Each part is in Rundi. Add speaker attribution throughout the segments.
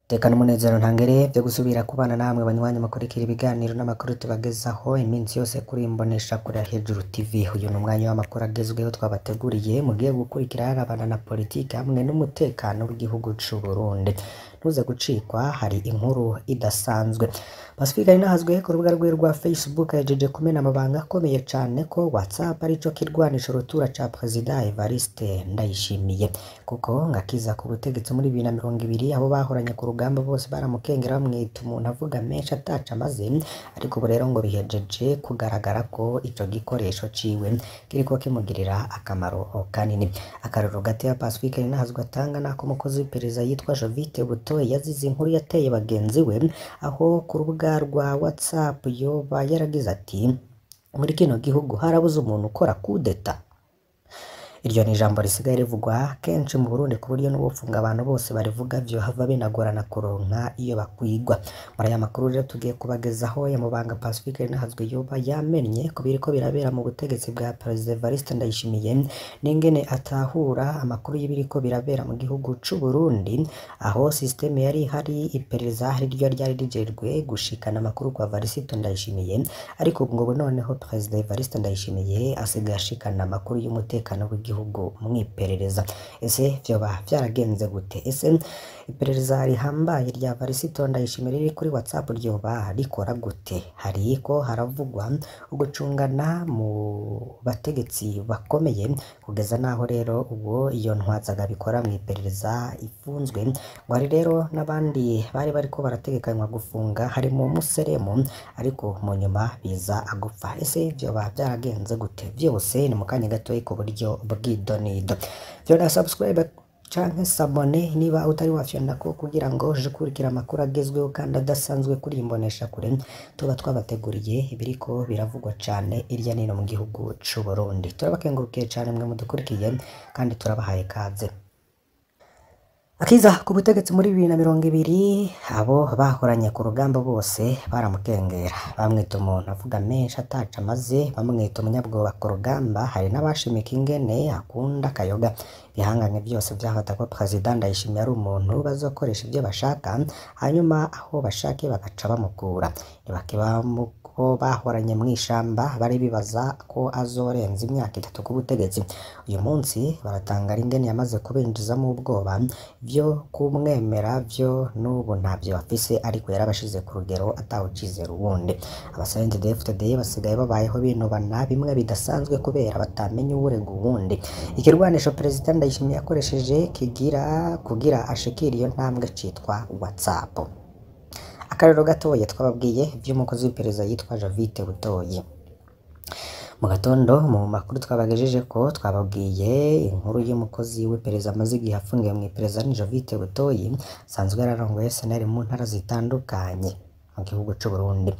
Speaker 1: Tekana umunezero ntangere vyo gusubira kubana namwe banywanyi mukurikira ibiganiro n'amakuru tubagezaho iminsi yose kuri imbonesha kure hejuru TV uyu ni umwanya w'amakuru agezweho twabateguriye mugiye gukurikira yarabana na politiki hamwe n'umutekano w'igihugu c'u Burundi ntuze gucikwa hari inkuru idasanzwe Pacifique Ninahazwe ku rubuga rwiwe rwa Facebook yajeje kumena amabanga akomeye cane ko WhatsApp arico kirwanisha urutura ca Perezida Evariste Ndayishimiye kuko ngakiza ku butegetsi muri bibiri na mirongo ibiri abo bahoranye ku rugamba bose baramukengera bamwita umuntu avuga menshi ataca amaze ariko ubu rero ngo bihejeje kugaragara ko ico gikoresho ciwe kiriko kimugirira akamaro kanini akarorero gato ya Pacifique Ninahazwe atanga nako umukozi w'iperereza yitwa Jovite Butoyi yazize inkuru yateye bagenzi we aho ku rubuga rwa WhatsApp yoba yaragize ati muri kino gihugu harabuze umuntu ukora kudeta iryo ni ijambo risigaye rivugwa kenshi mu Burundi ku buryo n'ubufunga abantu bose barivuga vyohava binagorana kuronka iyo bakwigwa muri aya makuru rero tugiye kubagezaho ya mubanga Pacifique Ninahazwe yoba yamennye ku biriko birabera mu butegetsi bwa Perezida Evariste Ndayishimiye n'ingene atahura amakuru y'ibiriko birabera mu gihugu c'u Burundi aho systeme yari ihari iperereza riryo ryari rijejwe gushikana amakuru kwa Varisito Ndayishimiye ariko ubu ngubu noneho Perezida Evariste Ndayishimiye asigaye ashikana amakuru y'umutekano w'igihugu mwiperereza ese vyoba vyaragenze gute ese iperereza rihambaye rya Varisito Ndayishimiye riri kuri WhatsApp ryoba rikora gute hariko haravugwa ugucungana mu bategetsi bakomeye kugeza naho rero ubwo iyo ntwazaga bikora mu iperereza ifunzwe ngo hari rero n'abandi bari bariko barategekanywa gufunga harimo Museremu ariko mu nyuma biza gupfa ese vyoba vyaragenze gute vyose ni mu kanya gatoyi ku buryo bw'idonido vyona subscribe canke sabone niba utari wafyonako kugira ngo uje ukurikira amakuru agezweho kandi adasanzwe kuri imbonesha kure tuba twabateguriye ibiriko biravugwa cane irya nino mu gihugu c'u Burundi turabakengurukiye cane mwe mudukurikiye kandi turabahaye kaze Akiza ku butegetsi muri bibiri na mirongo ibiri abo bahoranye ku rugamba bose baramukengera bamwita umuntu avuga menshi ataca amaze bamwita umunyabwoba ku rugamba hari n'abashimika ingene akunda akayoga ibihangane byose vyafata ko Perezida Ndayishimiye ari umuntu bazokoresha ivyo bashaka hanyuma aho bashake bagaca bamukura ntibake ko bahoranye mw'ishamba bari bibaza ko azorenza imyaka itatu ku butegetsi uyu munsi baratangara ingene yamaze kubinjizamo ubwoba vyo kumwemera vyo n'ubu ntavyo bafise ariko yarabashize ku rugero atawucizera uwundi abasenzi DFDD basigaye babayeho binubana bimwe bidasanzwe kubera batamenye uwurega uwundi ikirwanisho Perezida Ndayishimiye yakoresheje kigira kugira ashikira iyo ntambwe citwa WhatsApp akarero gatoya twababwiye vy'umukozi w'iperereza yitwa Javite Butoyi mu gatondo mu makuru twabagejeje ko twababwiye inkuru y'umukozi w'iperereza amaze igihe afungiwe mu iperereza ni Javite Butoyi asanzwe yararongoye SNL mu ntara zitandukanye mu gihugu c'u Burundi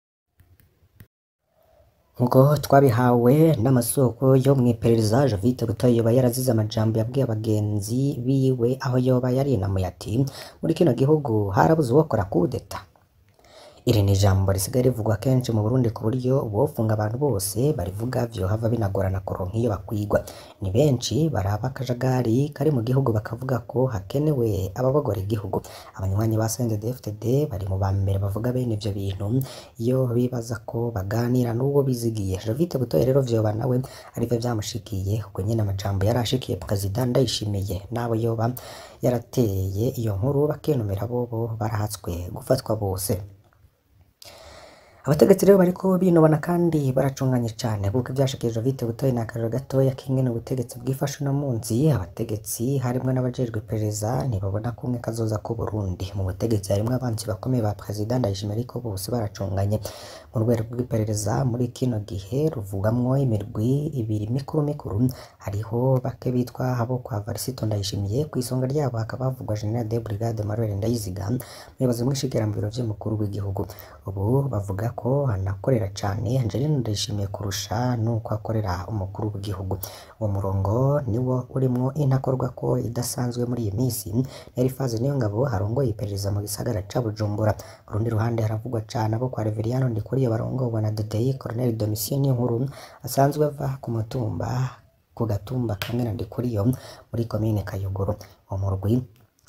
Speaker 1: nk'uko twabihawe n'amasoko yo mu iperereza Javite Butoyi yoba yarazize amajambo yabwiye abagenzi biwe aho yoba yarinamuye ati muri kino gihugu harabuze uwokora kudeta iri ni ijambo risigaye rivugwa kenshi mu Burundi ku buryo uwofunga abantu bose barivuga vyohava binagorana kuronka iyo bakwigwa ni benshi baraba akajagari kari mu gihugu bakavuga ko hakenewe ababagora igihugu abanywanyi ba CNDD-FDD bari mu bambere bavuga bene ivyo bintu iyo bibaza ko baganira n'uwo bizigiye Jovite Butoyi rero vyoba nawe arivyo vyamushikiye ubwo nyene amajambo yari ashikiye Perezida Ndayishimiye n'abo yoba yarateye iyo nkuru bakenumira bobo barahatswe gufatwa bose abategetsi rero bariko binubana kandi baracunganye cane kuko ivyashikirije Vite Butoyi ni akarero gatoya k'ingene ubutegetsi bwifashe uno munsi abategetsi harimwo n'abajejwe iperereza ntibabona kumwe kazoza ku Burundi mu butegetsi harimwo abansi bakomeye ba Perezida Ndayishimiye ariko bose baracunganye mu rwego rw'iperereza muri kino gihe ruvugamwo imirwi ibiri mikuru mikuru hariho bake bitwa abo kwa Varisito Ndayishimiye kw'isonga ryabo hakaba havugwa General de Brigade Manuel Ndayiziga umuyobozi mw'ishigera mu biro vy'umukuru w'igihugu ubu bavuga ko anakorera cane Angelina Ndayishimiye kurusha nuko akorera umukuru w'igihugu uwo murongo niwo urimwo intakorwa ko idasanzwe muri iyi minsi Elifaze Niyongabo arongoye iperereza mu gisagara ca Bujumbura ku rundi ruhande haravugwa cane abo kwa Reveriyano Ndikuriye barongorwa na Dodei Colonel Domitien Niyonkuru asanzwe ava ku mutumba ku gatumba kamwe na Ndikuriyo muri komine Kayogoro uwo murwi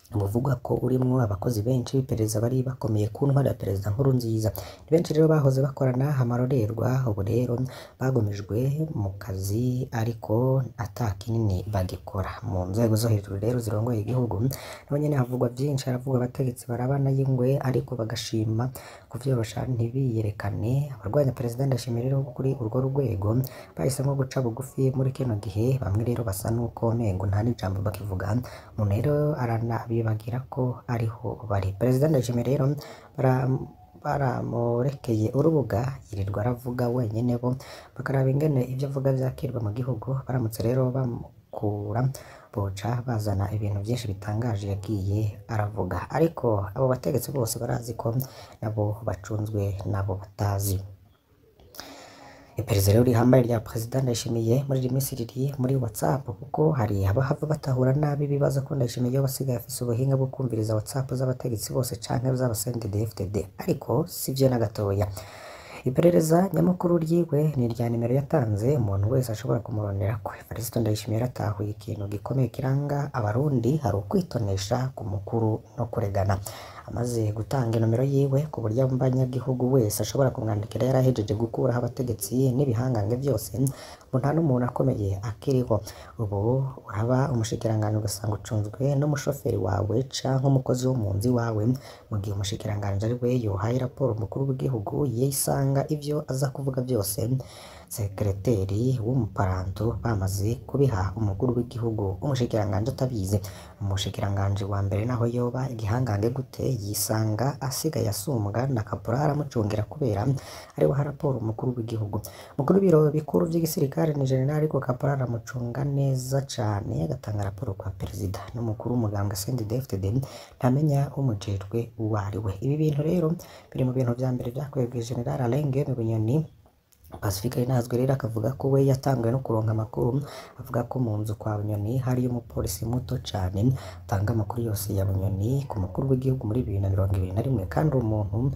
Speaker 1: buvugwa ko urimwo abakozi benshi b'iperereza bari bakomeye ku ntwari ya perezida Nkurunziza ni benshi rero bahoze bakorana amarorerwa ubu rero bagumijwe mu kazi ariko ata kinini bagikora mu nzego zo hejuru rero zirongoye igihugu nabo nyene havugwa byinshi haravuga abategetsi barabana y'ingwe ariko bagashima kuvyorosha ntibiyerekane abarwanya perezida ndashimira rero kuri urwo rwego bahisemo guca bugufi muri kino gihe bamwe rero basa n'uko mengo nta n'ijambo bakivuga umuntu rero aranabibagira ko ariho bari perezida ndashimira rero bara baramurekeye urubuga yirirwa aravuga wenyine bo bakaraba ingene ibyo avuga byakirwa mu gihugu baramutse rero bamukura boca bazana ibintu byinshi bitangaje yagiye aravuga ariko abo bategetsi bose barazi ko nabo bacunzwe nabo batazi iperereza rero rihambaye rya perezida ndayishimiye muri iri minsi riri muri whatsapp kuko hari abahava batahura nabi ibibazo ko ndayishimiye iyo basigaye afise ubuhinga bwo kumviriza whatsapp z'abategetsi bose canke z'abasendede FDD ariko sivyo na gatoya iperereza nyamukuru ryiwe ni irya nimero yatanze umuntu wese ashobora kumurondera ko Evariste Ndayishimiye yaratahuye ikintu gikomeye kiranga abarundi hari ukwitonesha ku mukuru no kuregana amaze gutanga inomero yiwe ku buryo abanyagihugu wese ashobora kumwandikira yarahejeje gukuraho abategetsi n'ibihangange byose ngo nta n'umuntu akomeye akiriho ubu uraba umushikiranganji ugasanga ucunzwe n'umushoferi wawe canke umukozi wo mu nzu iwawe mu gihe umushikiranganji ari we yohaye raporo umukuru w'igihugu yisanga ivyo aza kuvuga byose sekereteri w'umuparanto bamaze kubiha umukuru w'igihugu umushikiranganji atabizi umushikiranganji wa mbere naho yoba igihangange gute yisanga asigaye asumbwa na kaporari aramucungira kubera ariwe ha raporo umukuru w'igihugu mukuru w'ibiro bikuru by'igisirikare ni generali ariko kaporari aramucunga neza cane agatanga raporo kwa perezida n'umukuru w'umugambwe CNDD-FDD ntamenya umujejwe uwo ari we ibi bintu rero biri mu bintu vya mbere vyakwebwe generali Alain Guillaume Bunyoni Pacifique Rinazwe rero akavuga ko we yatanguye no kuronka amakuru avuga ko mu nzu kwa Bunyoni hariyo umupolisi muto cane atanga amakuru yose ya Bunyoni ku mukuru w'igihugu muri bibiri na mirongo ibiri na rimwe kandi uwo muntu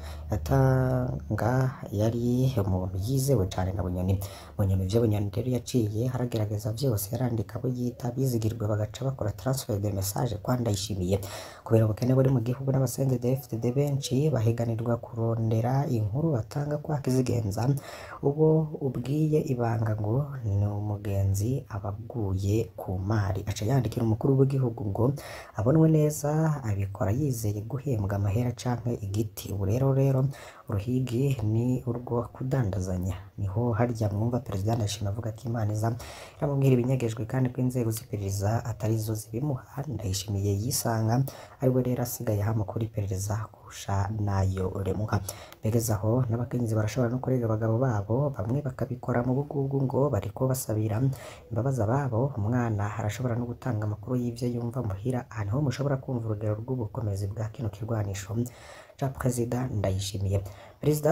Speaker 1: yatanga yari umuntu yizewe cane na Bunyoni Bunyoni ivyo Bunyoni rero yaciye haragerageza vyose yarandika abo yita bizigirwa bagaca bakora transfer de message kwa Ndayishimiye kubera ubukene buri mu gihugu n'abasendede FDD benshi bahiganirwa kurondera inkuru batanga kwa Kizigenza uwo ubwiye ibanga ngo ni umugenzi aba aguye ku mari aca yandikira umukuru w'igihugu ngo abonwe neza abikora yizeye guhembwa amahera canke igiti ubu rero rero uruhigi ni urwo kudandazanya niho harya mwumva perezida ndashima avuga ko imana iza iramubwira ibinyagejwe kandi ko inzego z'iperereza atari zo zibimuha ndayishimiye yisanga ariwe rero asigaye hama kuri iperereza kurusha nayo remuha begeza aho n'abakenyezi barashobora no kurega abagabo babo bamwe bakabikora mu bugugu ngo bariko basabira imbabazi ababo umwana arashobora no gutanga amakuru y'ivyo yumva muhira aha niho mushobora kumva urugero rw'ubukomezi bwa kino kirwanisho ca perezida ndayishimiye perezida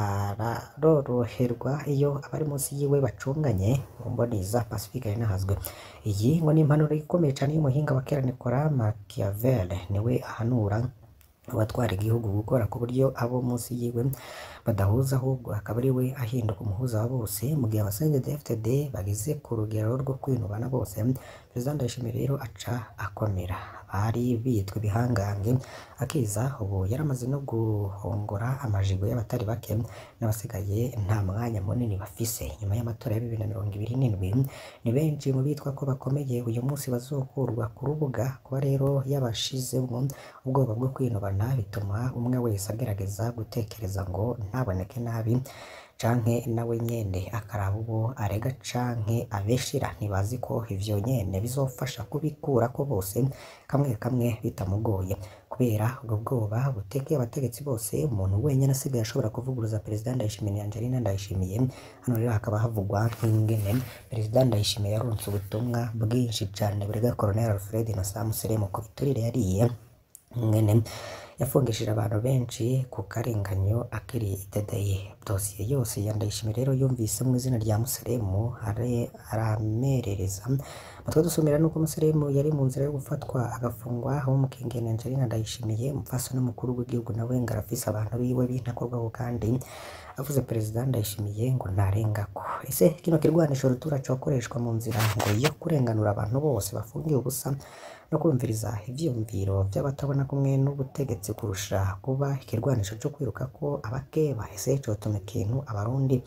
Speaker 1: araroroherwa iyo abari munsi yiwe bacunganye mu mboni za pacifique rinahazwe iyi ngo ni impanuro ikomeye cane y'umuhinga wa kera Nicolas Machiavel niwe ahanura abatwara igihugu gukora ku buryo abo munsi yiwe badahuza ahubwo akaba ari we ahinduka umuhuza wa bose mu gihe abasendede FDD bageze ku rugero rwo kwinubana bose perezida Ndayishimiye rero aca akomera bari bitwa ibihangange akiza ubu yaramaze no guhongora amajigo y'abatari bake n'abasigaye nta mwanya munini bafise nyuma y'amatora ya bibiri na mirongo ibiri n'indwi ni benshi mu bitwa ko bakomeye uyu munsi bazokurwa ku rubuga kuba rero yabashizemo ubwoba bwo kwinubana bituma umwe wese agerageza gutekereza ngo ntaboneke nabi canke nawe nyene akaraba uwo arega canke abeshira ntibazi ko ivyo nyene bizofasha kubikurako bose kamwe kamwe bitamugoye kubera ubwo bwoba butekeye abategetsi bose umuntu wenyene asigaye ashobora kuvuguruza perezida Ndayishimiye Angelina Ndayishimiye hano rero hakaba havugwa nk'ingene perezida Ndayishimiye yaronse ubutumwa bwinshi cane burega Colonel Alfred Innocent Museremu ku biturire yariye ingene yafungishije abantu benshi ku karenganyo akiri idadaye dosiye yose ya Ndayishimiye rero yumvise mu izina rya Museremu are aramerereza mutwe dusumira nuko Museremu yari mu nzira yo gufatwa agafungwa aho mukengene Angelina Ndayishimiye umupfasoni mukuru w'igihugu nawe ngo arafise abantu biwe b'intakorwaho kandi avuze perezida Ndayishimiye ngo ntarengako ese kino kirwanisho rutura cokoreshwa mu nzira ngo yo kurenganura abantu bose bafungiye ubusa no kumviriza ivyiyumviro vy'abatabona kumwe n'ubutegetsi kurusha kuba ikirwanisho co kwiruka ko abakeba ese cotuma ikintu abarundi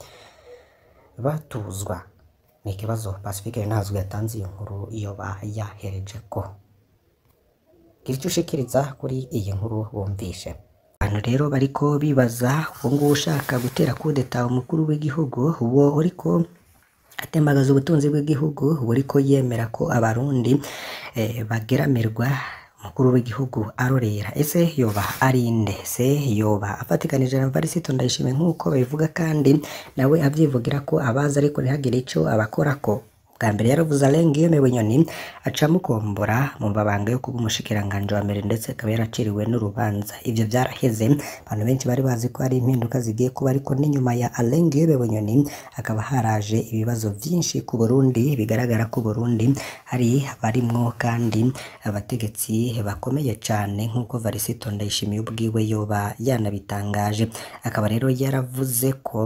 Speaker 1: batuzwa ni ikibazo Pacifique ntazwi yatanze iyo nkuru yoba yaherejeko gira ico ushikiriza kuri iyi nkuru bumvishe abantu rero bariko bibaza uwo nguwo ushaka gutera kudeta umukuru w'igihugu uwo uriko atembagaza ubutunzi bw'igihugu uwo uriko yemera ko abarundi eh, bageramirwa umukuru w'igihugu arorera ese yoba ari nde se yoba afatikanije na Varisito Ndayishimiye nk'uko babivuga kandi nawe avyivugira ko abaza ariko ntihagire ico abakorako bwa mbere yaravuze arenga iyo bunyoni aca amukombora mu mabanga yo kuba umushikiranganji wa mbere ndetse akaba yaraciriwe n'urubanza ivyo vyaraheze abantu benshi bari bazi ko hari impinduka zigiye kuba ariko n'inyuma ya arenga iyo bunyoni hakaba haraje ibibazo vyinshi ku Burundi bigaragara ko Burundi hari abarimwo kandi abategetsi bakomeye cane nk'uko Varisito Ndayishimiye ubwiwe yoba yanabitangaje akaba rero yaravuze ko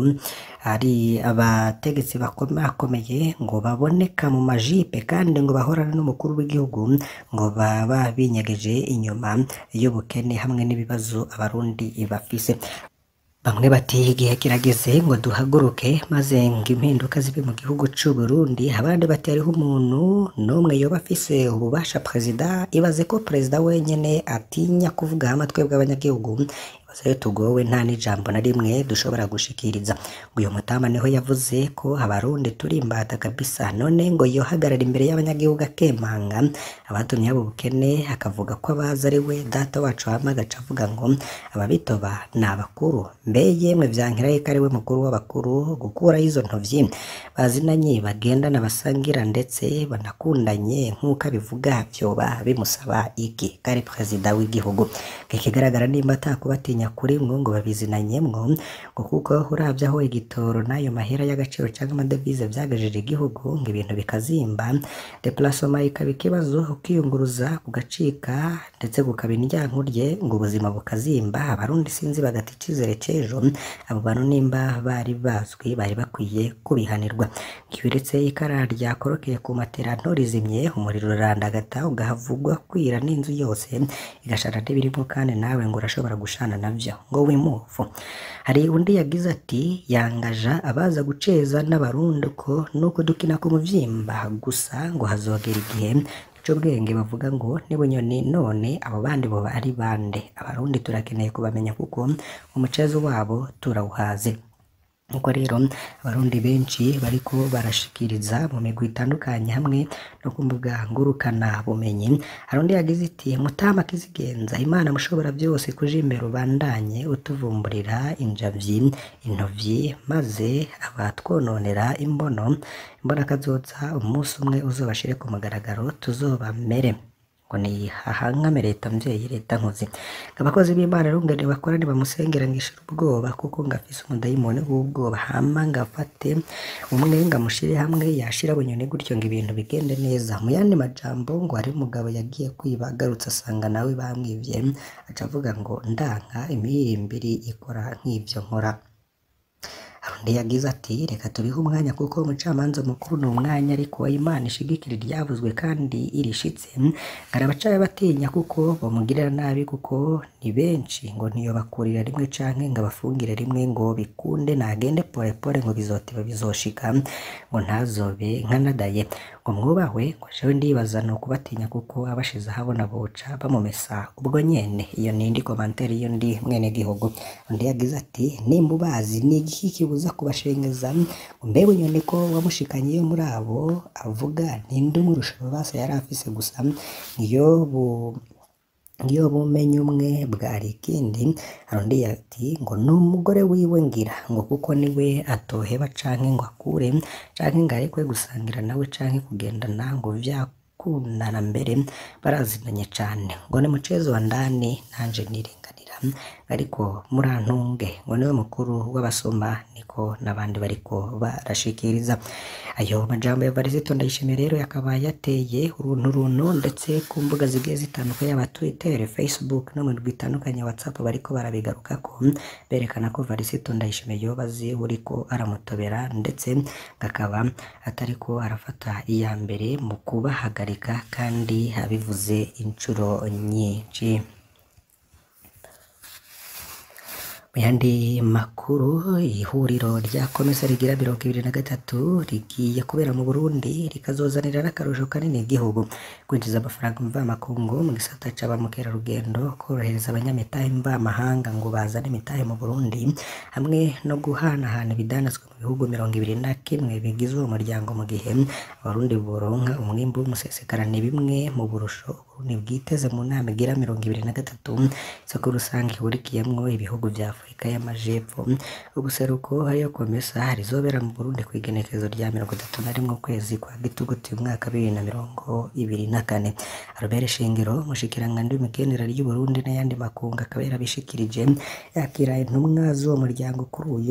Speaker 1: hari abategetsi bakomakomeye ngo baboneka mu majipe kandi ngo bahorana n'umukuru w'igihugu ngo baba binyegeje inyuma y'ubukene hamwe n'ibibazo abarundi bafise bamwe bati igihe kirageze ngo duhaguruke maze ngo impinduka zibe mu gihugu c'u Burundi abandi bati hariho umuntu n'umwe yoba afise ububasha perezida ibaze ko perezida wenyene atinya kuvuga amatwi bw'abanyagihugu ibaze iyo tugowe nta n'ijambo na rimwe dushobora gushikiriza ngo uyu mutama niho yavuze ko abarundi turi imbata kabisa none ngo yohagarara imbere y'abanyagihugu akemanga abatumye abo bukene akavuga ko abazi ari we data wacu hama agaca avuga ngo ababitoba ni abakuru mbe yemwe vyankiraye ko ari we mukuru w'abakuru gukuraho izo ntovyi bazinanye bagendana basangira ndetse banakundanye nk'uko abivuga vyoba bimusaba iki kari perezida w'igihugu ikigaragara nimba atakubatinya kuri mwo ngo babizinanyemwo ngo kuko uravye aho igitoro n'ayo mahera y'agaciro canke amadevize vyagajeje igihugu ngo ibintu bikazimba deplasoma ikaba ikibazo ukiyunguruza kugacika ndetse kukaba indyankurye ngo ubuzima bukazimba abarundi sinzi bagata icizere c'ejo abo bantu nimba bari bazwi bari bakwiye kubihanirwa ntiberetse ikara ryakorokeye ku matera ntorizimye umuriro urarandagata ugahavugwa kwira n'inzu yose igashara n'ibirimo kandi nawe ngo urashobora gushana navyo ngo wimuvu hari undi yagize ati yangaja abaza guceza n'abarundi ko nuko dukina ku muvyimba gusa ngo hazogera igihe c'ubwenge bavuga ngo nibunyoni none abo bandi boba ari bande abarundi turakeneye kubamenya kuko umucezo wabo turawuhaze nkuko rero abarundi benshi bariko barashikiriza mu migwi itandukanye hamwe no ku mbuga ngurukana bumenyi hari undi yagize iti mutama kizigenza imana mushobora byose kuja imbere ubandanye utuvumburira injavyi intovyi maze abatwononera imbono imbona kazoza umunsi umwe uzobashire ku mugaragaro tuzobamere ngo ni hahangame leta mvyeyi leta nkozi abakozi b'imana rero ngene bakora nibamusengera ngishira ubwoba kuko ngafise umudayimoni w'ubwoba hama ngafate umwe ngamushire hamwe yashira bunyoni gutyo ngo ibintu bigende neza mu yandi majambo ngo hari umugabo yagiye kwiba agarutse asanga nawe bamwivye aca avuga ngo ndanka imihirimbiri ikora nk'ivyo nkora undi yagize ati reka tubihe umwanya kuko umucamanza mukuru ni umwanya ariko imana ishigikira iryavuzwe kandi irishitse hari abacaye batinya kuko bamugirira nabi kuko ni benshi ngo ntiyobakurira rimwe canke ngo abafungire rimwe ngo bikunde nagende pole pole ngo bizotiba bizoshika ngo ntazobe nkanadaye ngo mwubahwe ngo jewe ndibaza ni ukubatinya kuko abashize ahabona boca bamumesa ubwo nyene iyo ni indi komantere iyo ndi mwene gihugu undi yagize ati nimba ubazi ni igiki kibuza kubashengeza mbebe nyone ko wamushikanye iyo muri abo avuga ninde umurusha ububasha yari afise gusa niyo bu iyo bumenye umwe bwari ikindi hari undi ati ngo ni umugore wiwe ngira ngo kuko niwe atoheba canke ngo akure canke ngo arekwe gusangira nawe canke kugendana ngo vyakundana mbere barazinanye cane ngo ni mucezo wa ndani nanje nirenganire ariko murantunge ngo niwe mukuru w'abasoma niko n'abandi bariko barashikiriza ayo majambo ya Varisito Ndayishimiye rero yakaba yateye uruntu runtu ndetse ku mbuga zigiye zitandukanye yaba Twitter, Facebook no mu ndwi itandukanye ya WhatsApp bariko barabigarukako berekana ko Varisito Ndayishimiye yoba azi uriko aramutobera ndetse akaba atariko arafata iya mbere mu kubahagarika kandi abivuze inshuro nyinshi mu yandi makuru ihuriro rya komesa rigira mirongo ibiri na gatatu rigiye kubera mu Burundi rikazozanira n'akarusho kanini igihugu kwinjiza amafaranga mvamakungu mu gisata ca ba mukerarugendo korohereza abanyamitahe mvamahanga ngo bazane imitahe mu Burundi hamwe no guhanahana ibidanazwa mu bihugu mirongo ibiri na kimwe bigize uwo muryango mu gihe abarundi boronka umwimbu w'umusesekarane bimwe mu burusho Uburundi bwiteze mu nama igira mirongo ibiri na gatatu isoko rusange ihurikiyemwo ibihugu vya Afurika y'Amajepfo ubuseruko hariyo komesa rizobera mu Burundi kw'igenekerezo rya mirongo itatu na rimwe ukwezi kwa gitugutu umwaka bibiri na mirongo ibiri na kane Albert Shingiro umushikiranganji w'imigenderanire y'u Burundi n'ayandi makungu akaba yarabishikirije yakira intumwa z'uwo muryango kuri uyu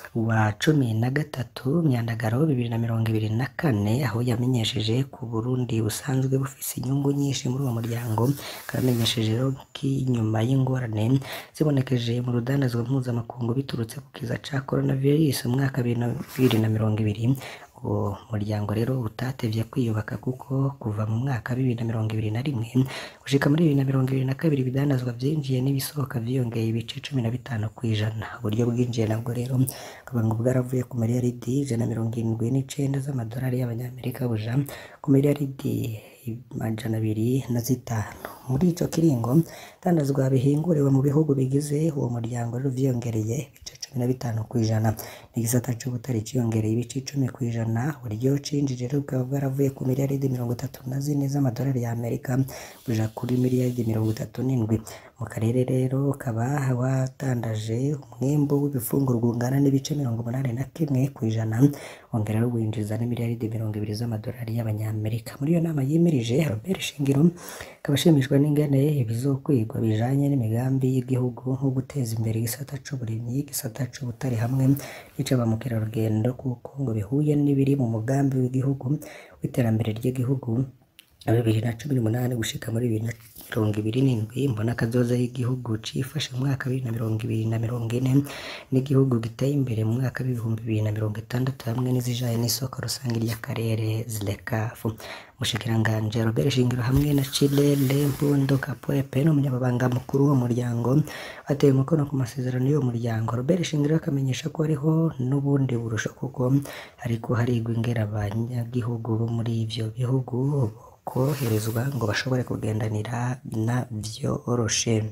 Speaker 1: wa cumi na gatatu Myandagaro bibiri na mirongo ibiri na kane aho yamenyesheje ku Burundi busanzwe bufise inyungu nyinshi muri uwo muryango akaba yamenyesheje rero ko inyuma y'ingorane zibonekeje mu rudandazwa mpuzamakungu biturutse ku kiza ca coronavirus mu mwaka bibiri na mirongo ibiri uwo muryango rero utatevye kwiyubaka kuko kuva mu mwaka bibiri na mirongo ibiri na rimwe gushika muri bibiri na mirongo ibiri na kabiri ibidandazwa vyinjiye n'ibisohoka vyiyongeye ibice cumi na bitanu kw'ijana uburyo bwinjiye nabwo rero akaba ngo bwaravuye ku miliyaridi ijana na mirongo irindwi n'icenda z'amadolari y'abanyamerika buja ku miliyaridi amajana abiri na zitanu muri ico kiringo dandazwa bihinguriwe mu bihugu bigize uwo muryango rero vyiyongereye ibice cumi na bitanu kw'ijana n'igisata c'ubutare ciyongereye ibice icumi kw'ijana uburyo cinjije rero bukaba bwaravuye ku miliyaridi mirongo itatu na zine z'amadolari ya Amerika buja kuri miliyaridi mirongo itatu n'indwi mu karere rero ukaba watandaje umwimbu w'ibifungurwa ungana n'ibice mirongo umunani na kimwe kw'ijana wongera rero winjiza n'imiliyaridi mirongo ibiri z'amadolari y'abanyamerika muri iyo nama yimirije Robert Shingiro akaba ashimishwa n'ingene ibizokwigwa bijanye n'imigambi y'igihugu nko guteza imbere igisata c'uburimyi igisata c'ubutare hamwe n'ica ba mukerarugendo kuko ngo bihuye n'ibiri mu mugambi w'igihugu w'iterambere ry'igihugu bibiri na cumi n'umunani gushika muri bibiri na mirongo ibiri n'indwi mbona kazoza y'igihugu cifashe mu mwaka bibiri na mirongo ibiri na mirongo ine n'igihugu giteye imbere mu mwaka w'ibihumbi bibiri na mirongo itandatu hamwe n'izijanye n'isoko rusange ry'akarere zilekafu umushikiranganji Robert Shingiro hamwe na Chilele Mpundo Kapwepe n'umunyamabanga mukuru w'uwo muryango bateye umukono ku masezerano y'uwo muryango Robert Shingiro akamenyesha ko hariho n'ubundi burusho kuko hariko harigwa ingera abanyagihugu bo muri ivyo bihugu koroherezwa ngo bashobore kugendanira na vyoroshe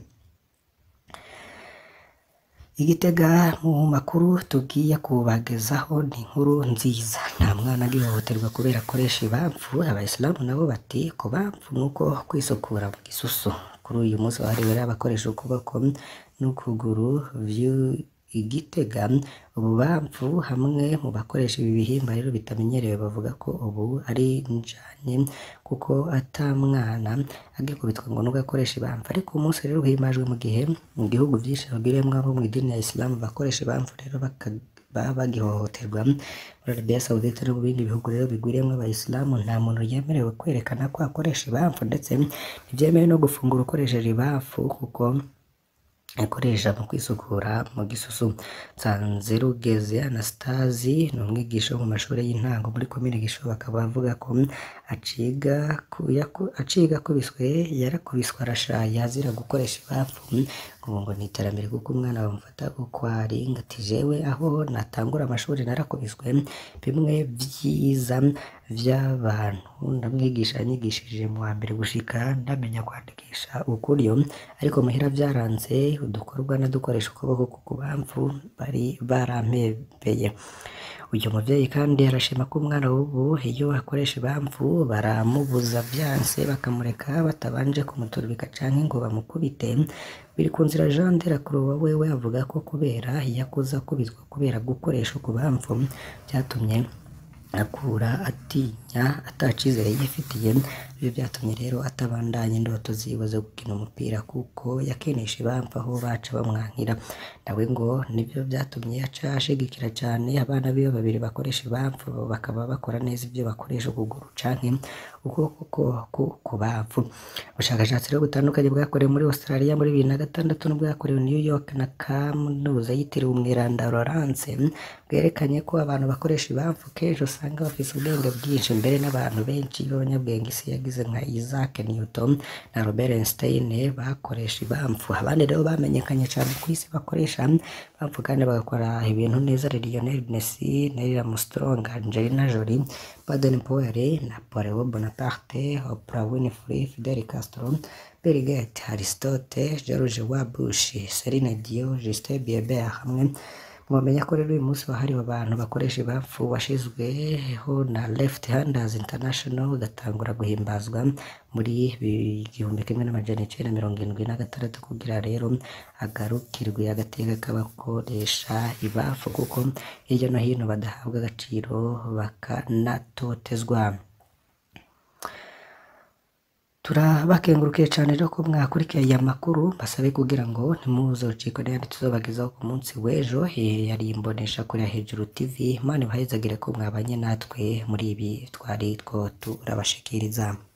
Speaker 1: igitega mu makuru tugiye kubagezaho ni inkuru nziza nta mwana agihohoterwa kubera akoresha ibamfu abayisilamu nabo bati ku bamfu nuko kwisukura mu gisusu kuri uyu munsi wahariwe abakoresha ukuboko n'ukuguru igitega ububamfu hamwe mu bakoresha ibi bihimba rero bitamenyerewe bavuga ko ubu ari njanye kuko ata mwana agikubitwa ngo nubwo akoresha ibamfu ariko umunsi rero uhimajwe mu gihe mu gihugu vyinshi bagiriyemwo abo mw'idini ya Islam bakoresha ibamfu rero baba bagihohoterwa muri Arabia Saudite no mu bindi bihugu rero bigwiriyemwo abayisilamu nta muntu yemerewe kwerekana ko akoresha ibamfu ndetse ntivyemewe no gufungura ukoresheje ibamfu kuko akoresha mu kwisukura mu gisusu Nsanzerugeze Anastasi ni umwigisha wo mu mashuri y'intango muri komine Gishobo akaba avuga ko aciga aciga akubiswe yarakubiswe arashaya azira gukoresha ibapfu ngo ngo ni iterambere kuko umwana bamufata uko ari ngati jewe aho natangura amashuri narakubiswe bimwe vyiza vy'abantu ndamwigisha yanyigishije mu wa mbere gushika ndamenya kwandikisha ukuryo ariko muhira vyaranze udukorwa na dukoresha ukuboko ku bamfu bari barampebeye uyu muvyeyi kandi arashima ko umwana w'ubu iyo akoresha ibamfu baramubuza vyanse bakamureka batabanje kumuturubika canke ngo bamukubite biri ku nzira Jean de la Croix wewe avuga ko kubera yakuze akubitwa kubera gukoresha ukubamfu vyatumye akura atinya atacizere yifitiye ibyo byatumye rero atabandanya indoto ziwe zo gukina umupira kuko yakinisha ibampa aho baca bamwankira nawe ngo nibyo byatumye aca ashigikira cyane abana biwe babiri bakoresha ibamfu bakaba bakora neza ibyo bakoresha ukuguru canke ukuboko ko- ku- kubavu ubushakashatsi rero butandukanye bwakorewe muri Australia muri bibiri na gatandatu n'ubwakorewe New York na kaminuza yitiriwe umwiranda Lawrence bwerekanye ko abantu bakoresha ibamfu kenshi usanga bafise ubwenge bwinshi mbere n'abantu benshi b'abanyabwenge isi yagize nka Isaac Newton na Robert Einstein bakoresha ibamfu abandi rero bamenyekanye cyane ku isi bakoresha ibamfu kandi bagakora ibintu neza Lionel Messi Neil Armstrong Angelina Jolie Baden Powell Napoleon Bonaparte Oprah Winfrey Fidel Castro Bill Gates Aristote George W. Bush Celine Dion Justin Bieber hamwe mwamenya ko rero uyu munsi wahariwe abantu bakoresha ibapfu washyizweho na Left Handers International ugatangura guhimbazwa muri igihumbi kimwe n'amajana icyenda mirongo irindwi na gatandatu kugira rero agarukirwe agateka k'abakoresha ibapfu kuko hirya no hino badahabwa agaciro bakanatotezwa turabakengurukiye cyane rero ko mwakurikiye aya makuru basabe kugira ngo ntimuzocikwe n'ayandi tuzobagezaho ku munsi w'ejo Eh, yari imbonesha kuri hejuru tv imana ibahezagire ko mwabanye natwe muri ibi twari two turabashikiriza